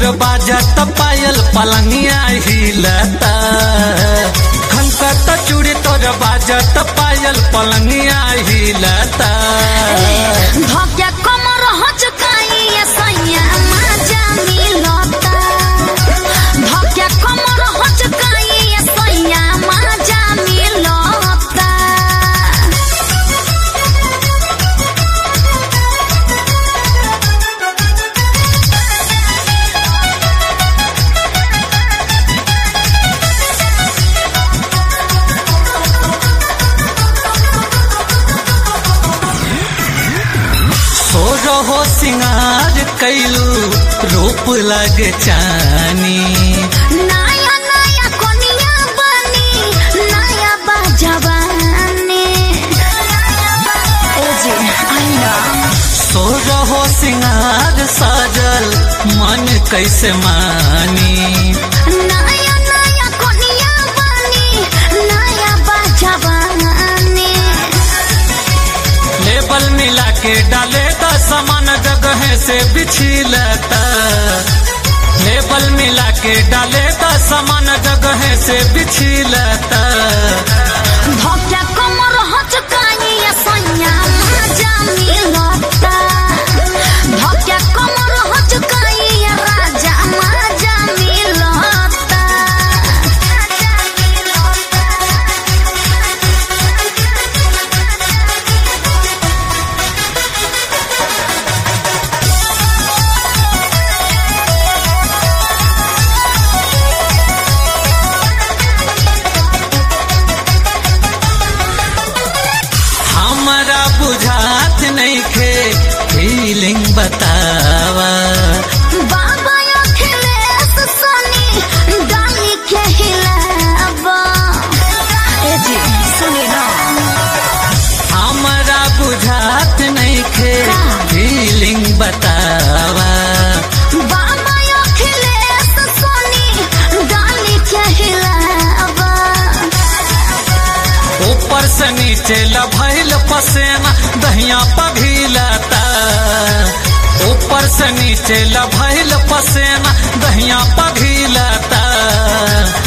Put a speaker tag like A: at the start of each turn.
A: तोर बाजत पायल पलंगिया हिलता खनकत चूड़ी तोर बाजत पायल पलंगिया हिलता
B: धोके कमर हचकाई सैया माजा मिलता धोके कमर हचकाई सैया माजा मिलता
A: सो रहो सिंगार कैलू रूप लग चानी
B: नया नया कोनिया बनी नया बाजवानी ए जी आई नो
A: सो रहो सिंगार साजल मन कैसे मानी
B: नया नया कोनिया बनी नया बाजवानी
A: लेबल मिला के डाले तो समान जगह से बिछिलता लेबल मिला के डाले तो समान जगह से बिछिलता
B: धोके कमर हचकाई सैया माजा मिलता धोके कमर हचकाई राजा माजा मिलता
A: हमारा बुझात नहीं खे फीलिंग बतावा
B: बाबा अखिलेश सनी डाली के हिलावा ए जी सुनी ना
A: हमारा बुझात नहीं खे फीलिंग बतावा
B: बाबा अखिलेश सनी डाली के हिलावा
A: ऊपर से नीचे लभैल पसेना दहिया पघिलता ऊपर से नीचे लभैल पसेना दहिया पघिलता